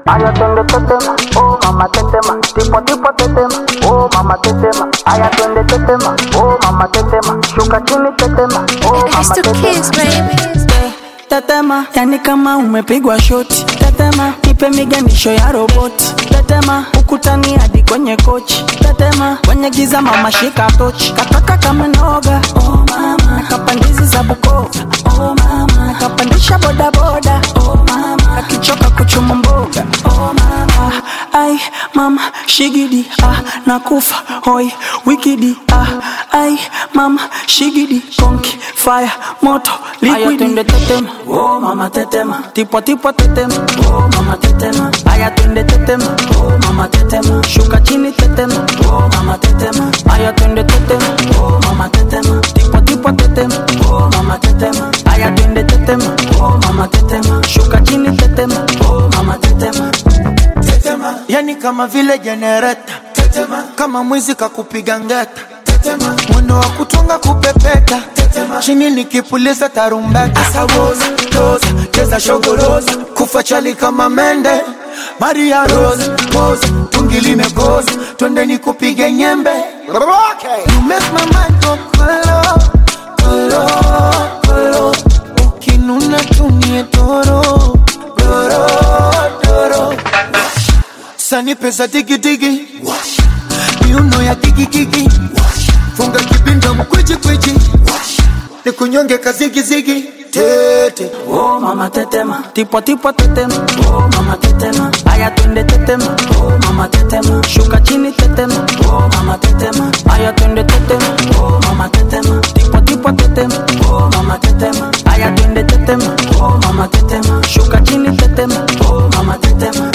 aya twende tetema, oh mama tetema, tipo tipo tetema, oh mama tetema, aya twende tetema, oh mama tetema, shuka chini tetema, oh It's mama the kids, tetema. baby. tetema yani kama umepigwa shoti tetema nipe miganisho ya roboti tetema ukutani hadi kwenye kochi tetema kwenye giza mama shika tochi kataka kama noga oh mama kapandizi za bukova oh mama kapandisha bodaboda oh mama akichoka kuchuma mboga oh mama ai mama shigidi ah nakufa hoi wikidi ah ai mama shigidi konki fire moto liquidi twende tetema oh mama tetema tipo tipo tetema oh mama tetema aya twende tetema oh mama tetema shuka chini tetema oh mama tetema aya twende tetema oh mama tetema tipo tipo tetema oh mama tetema aya twende tetema oh mama tetema shuka chini tetema oh mama tetema tetema yani kama vile jenereta tetema kama mwizi kakupiga ngeta tetema mwendo wa kutunga kupepeta tetema chini nikipuliza tarumbeta asawoza toza cheza shogoroza kufa chali kama mende maria rose pose tungi limekoza twende nikupige nyembe okay. you make my mind go kolo kolo kolo ukinuna tumie toro doro doro sani pesa digidigi miuno ya gigigigi funga kibinda mkwijikwijji ni kunyonge kazigizigi tete Oh mama tetema, tipo tipo tetema, oh mama tetema, aya twende tetema, oh mama tetema, shuka chini tetema, oh mama tetema, aya twende tetema, oh mama tetema, tipo tipo tetema, oh mama tetema, aya twende tetema, oh mama tetema, shuka chini tetema, oh mama tetema.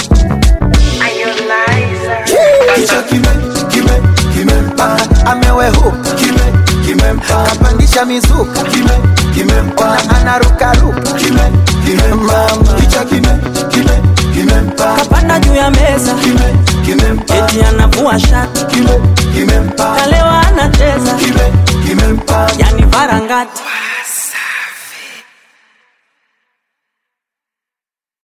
kichwa kime kime kimempaka amewehu kime kimempaka kapandisha mizuka kime kimempaka anarukaruka kime kimempaka kichwa kime kime kimempaka Kapanda juu ya meza, kime kimempaka eti anavua shati, kime kimempaka kalewa anacheza, kime kimempaka yani varangati